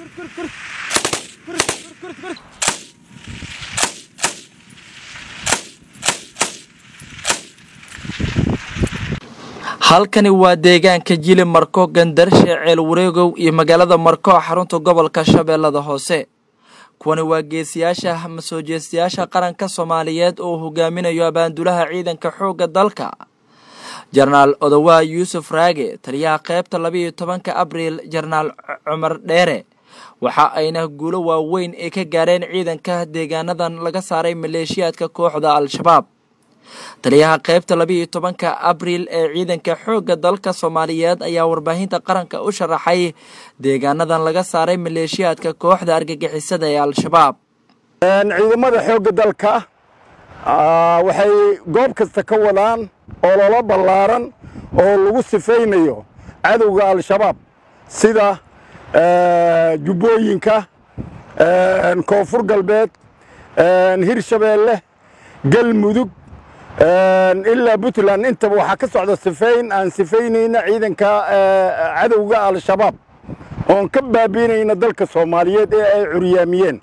halkani waa deegaanka jili marko gandarshe ceel wareegow iyo magaalada marko xarunta gobolka shabeellada hoose kuwani waa geesiyaasha masoo jeestayaasha qaranka soomaaliyeed oo hogaaminayo abaandulaha ciidanka xoogga dalka jenaraal odowaa yuusuf raage taliyaha qaybta labayo tobanka abriil jenaraal cumar dheere waxa ayna guulo waaweyn ay ka gaareen ciidanka deegaanadan laga saaray maleeshiyaadka kooxda al-shabaab taliyaha qaybta labayo tobanka abriil ee ciidanka xoogga dalka soomaaliyeed ayaa warbaahinta qaranka u sharaxay deegaanadan laga saaray maleeshiyaadka kooxda argagixisada ee al-shabaab ciidamada xoogga dalka waxay goob kasta ka wadaan ololo ballaaran oo lagu sifaynayo cadowga al-shabaab sida jubbooyinka koonfur galbeed hirshabeelle galmudug ilaa puntland intaba waxaa ka socda sifayn aan sifaynayna ciidanka cadowga al-shabaab oon ka baabiinayna dalka soomaaliyeed ee ay curyaamiyeen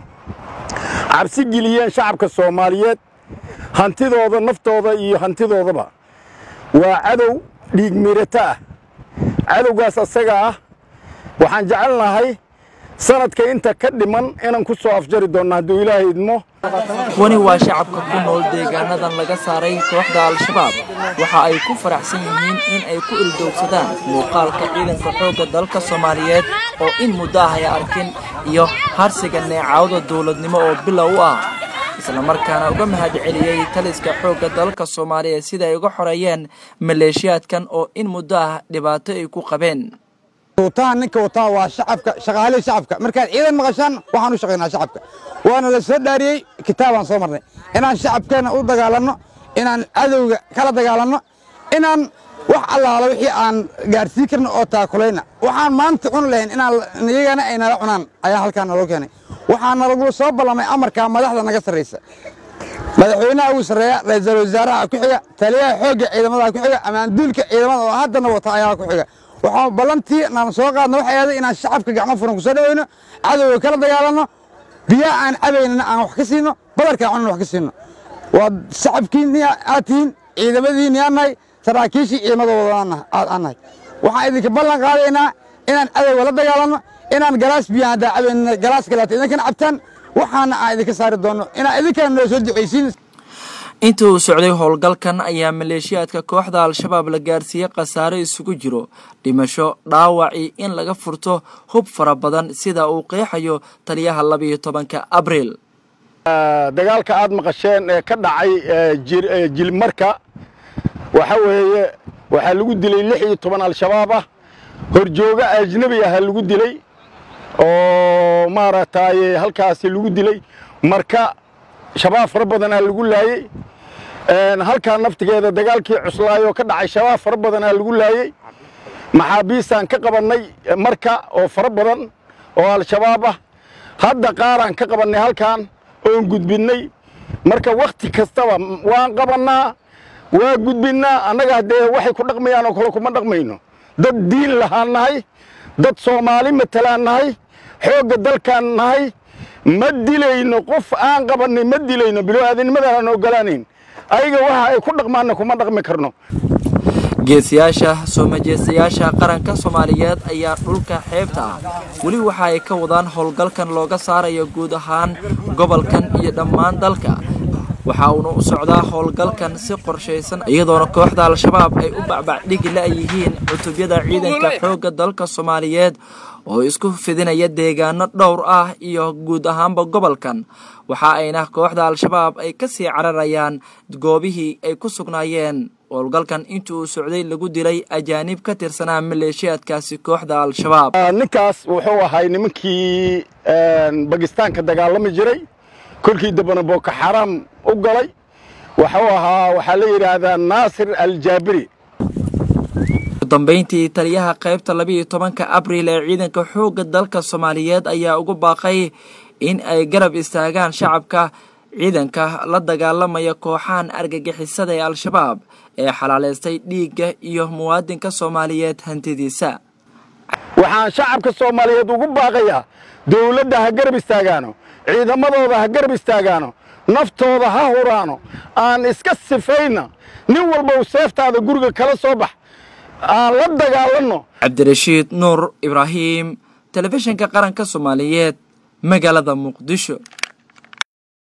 cabsi geliyeen shacabka soomaaliyeed hantidooda naftooda iyo hantidoodaba waa cadow dhiig miirato ah cadowgaas asaga ah waxaan jecelnahay sanadka inta ka dhiman inaan ku soo afjari doonno hadduu ilaahay idmo kuwani waa shacabka ku nool deegaanadan laga saaray kooxda al-shabaab waxa ay ku faraxsan yihiin in ay ku ildowsadaan muuqaalka ciidanka xoogga dalka soomaaliyeed oo in muddo ah ay arkin iyo harsiga neecawda dowladnimo oo bilow u ah islamarkaana uga mahad celiyey taliska xoogga dalka soomaaliyeed sida ay uga xoreeyeen maleeshiyaadkan oo in muddo ah dhibaato ay ku qabeen tuutaha ninka wataa waa shacabka shaqaalihii shacabka markaad ciidan maqashaan waxaan u shaqaynaa shacabka waana la soo dhaariyey kitaabaan soo marnay inaan shacabkeenna u dagaalanno inaan cadowga kala dagaalanno inaan wax allaala wixii aan gaadhsii karno oo taakulayna waxaan maanta cuni lahayn inaan iyagana ay nala cunaan ayaa halkaan naloo keenay waxaa nalagula soo ballamay amarkaa madaxda naga sarraysa madaxweynaha ugu sarreeya ra-iisul wasaaraha ku xiga taliyaha xoogga ciidamada ku xiga amaanduulka ciidamada oo haddana wata ayaa ku xiga waxaa ballantii naan soo qaadna waxay ahaday inaan shacabka gacmo furan ku soo dhaweyno cadowga kala dagaalanno biyaha aan cabaynana aan wax ka siino badarkaan cunana wax ka siino waa shacabkiinni aad tihiin ciidamadiinni aan nahay saraakiishii ciidamadooda aan nahay waxaan idinka ballan qaadaynaa inaan cadowga la dagaalanno inaan galaas biyaha haddaa cabaynana galaas kaleeto idinkana cabtaan waxaana aan idinka saari doonno inaan idinkana noo soo ducaysiin intii uu socday howlgalkan ayaa maleeshiyaadka kooxda al-shabaab la gaarsiiyey khasaare isugu jiro dhimasho dhaawacii in laga furto hub fara badan sida uu qeexayo taliyaha labayo tobanka abriil dagaalka aad maqasheen ee ka dhacay jilmarka waxa weeye waxaa lagu dilay lix iyo toban al-shabaab ah horjooga ajnebi aha lagu dilay oo maaragtay halkaasi lagu dilay marka shabaab fara badanaa lagu laayey halkaa naftigeeda dagaalkii cuslaayoo ka dhacay shabaab fara badanaa lagu laayey maxaabiistaan ka qabannay marka oo fara badan oo al-shabaab ah hadda qaaraan ka qabannay halkan oon gudbinnay marka wakhti kastaba waan qabannaa waa gudbinnaa annaga haddee waxay ku dhaqmayaan oo kale kuma dhaqmayno dad diin lahaan nahay dad soomaali matalaan nahay xoogga dalkaan nahay ma dilayno qof aan qabannay ma dilayno bilo-aadanimadaan aan ogolaanayn ayaga waxa ay ku dhaqmaanna kuma dhaqmi karno geesiyaasha soo majeestayaasha qaranka soomaaliyeed ayaa dhulka xeebta ah weli waxa ay ka wadaan howlgalkan looga saarayo guud ahaan gobolkan iyo dhammaan dalka waxa uuna u socdaa howlgalkan si qorshaysan iyadoona kooxda al-shabaab ay u bacbacdhigi la-yihiin cutubyada ciidanka xoogga dalka soomaaliyeed oo isku fidinaya deegaano dhowr ah iyo guud ahaanba gobolkan waxa ayna kooxda al-shabaab ay ka sii cararayaan goobihii ay ku sugnaayeen howlgalkan intii uu socday lagu dilay ajaanib ka tirsanaa maleeshiyaadkaasi kooxda al-shabaab ninkaas wuxuu ahay nimankii bakistaanka dagaalami jiray kolkii dambana booko xaraam u galay wuxuu ahaa waxaa la yidhaahdaa naasir aljaabiri udambeyntii taliyaha qaybta labayo tobanka abriil ee ciidanka xoogga dalka soomaaliyeed ayaa ugu baaqay in ay garab istaagaan shacabka ciidanka la dagaalamaya kooxahan argagixisada ee al-shabaab ee xalaalaystay dhiigga iyo muwaadinka soomaaliyeed hantidiisa waxaan shacabka soomaaliyeed ugu baaqayaa dawladda ha garab istaagaano ciidamadooda ha garab istaagaano naftooda ha huraano aan iska sifayna nin walba u seeftaada guriga kala soo bax aan la dagaalanno cabdirashiid nuur ibraahim telefishinka qaranka soomaaliyeed magaalada muqdisho